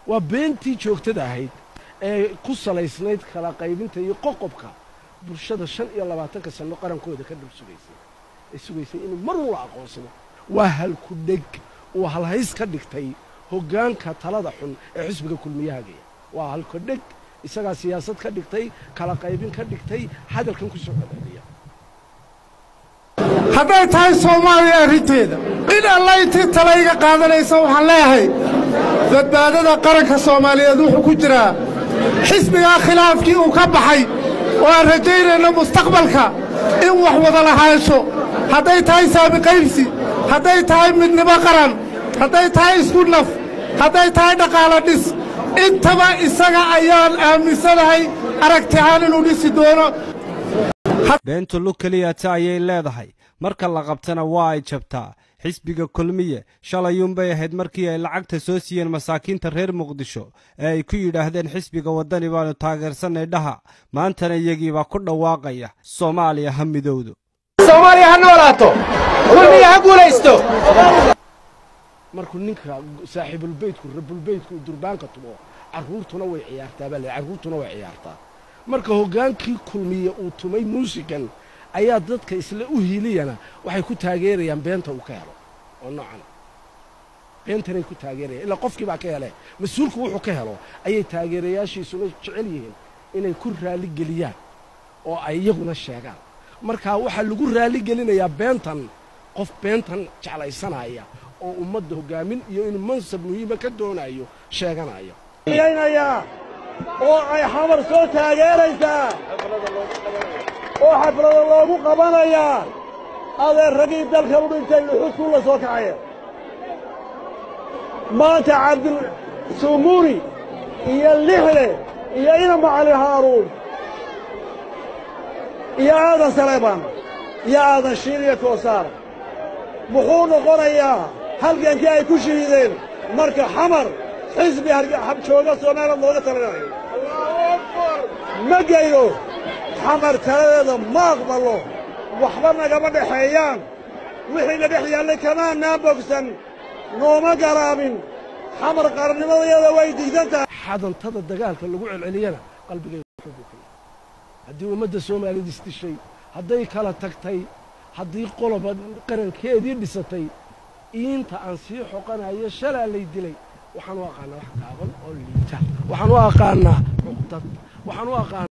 waa beentii joogtada ahayd ee ku salaysnayd kala qaybinta iyo qoqobka bulshada shan iyo labaatanka sanno qarankooda ka dhab sugaysay ay sugaysay inuu mar ula aqoonsado waa halku dheg uu halhays ka dhigtay hoggaanka talada xun ee xisbiga kulmiyahagaya waa halku dheg isagaa siyaasad ka dhigtay kala qaybin ka dhigtay hadalkan ku soo codceliya hadday tahay soomaaliya arrinteeda in alla intii talayga qaadanaysa waxaan leeyahay badbaadada qaranka soomaaliyeed wuxuu ku jiraa xisbigaa khilaafkii uu ka baxay oo aan rajaynayno mustaqbalka in wax wada lahaansho hadday tahay saabiqaybsi hadday tahay midnimo qaran hadday tahay isku naf hadday tahay dhaqaalo dhis intaba isaga ayaan aaminsanahay aragtihaan inuu dhisi doono beentu lug keliyata ayay leedahay marka la qabtana waa ay jabtaa xisbiga kulmiye shalayuunbay ahayd markii ay lacagta soo siiyeen masaakiinta reer muqdisho ee ay ku yidhaahdeen xisbiga waddani baannu taageersanay dhaha maantana iyagiibaa ku dhawaaqaya soomaaliya ha midowdo soomaaliya ha noolaato kulmiya ha guulaysto markuu ninka saaxiibulbeydku rabulbeydku durbaanka tumo carruurtuna way ciyaartaa baa le carruurtuna way ciyaartaa marka hoggaankii kulmiye uu tumay muusikan ayaa dadka isla u hiiliyana waxay ku taageerayaan beenta uu ka helo oo noocana beentanay ku taageerayaan ilaa qofkii baa ka hele mas-uulku wuxuu ka helo ayay taageerayaashiisuna jecel yihiin inay ku raaligeliyaan oo ay iyaguna sheegaan markaa waxaa lagu raaligelinayaa beentan qof beentan jeclaysanaya oo ummadda hoggaamin iyo inuu mansab muhiima ka doonayo sheeganayo oo ay xamar soo taageeraysaa oo xaflada loogu qabanayaa adeer raggii dalka u dhintay luxudkuu la soo kacaya maanta cabdisumuuri iyo lixle iyo ina macalin haaruun iyo aadan saleebaan iyo aadan shiil iyo koosaar muxuu noqonayaa halgankii ay ku shahiideen marka xamar xisbi jooga soomaaliya looga talinayo ma geyno xamar taladeeda ma aqbalo waxba nagama dhexeeyaan wixii na dhex yaallay kamaanaa bogsan nooma garaabin xamar qarannimadayada way diidan tahay xadantada dagaalka lagu celceliyana qalbigayga wuxuu buu ka yahay haddii ummadda soomaaliyad isdishay hadday kala tagtay haddii qoloba qarankeedii dhisatay iinta aan sii xoqanayo shalaa lay dilay waxaan u aqaanaa wax gaaban oo liita waxaan u aqaanaa cuqdad waxaan u aqaanaa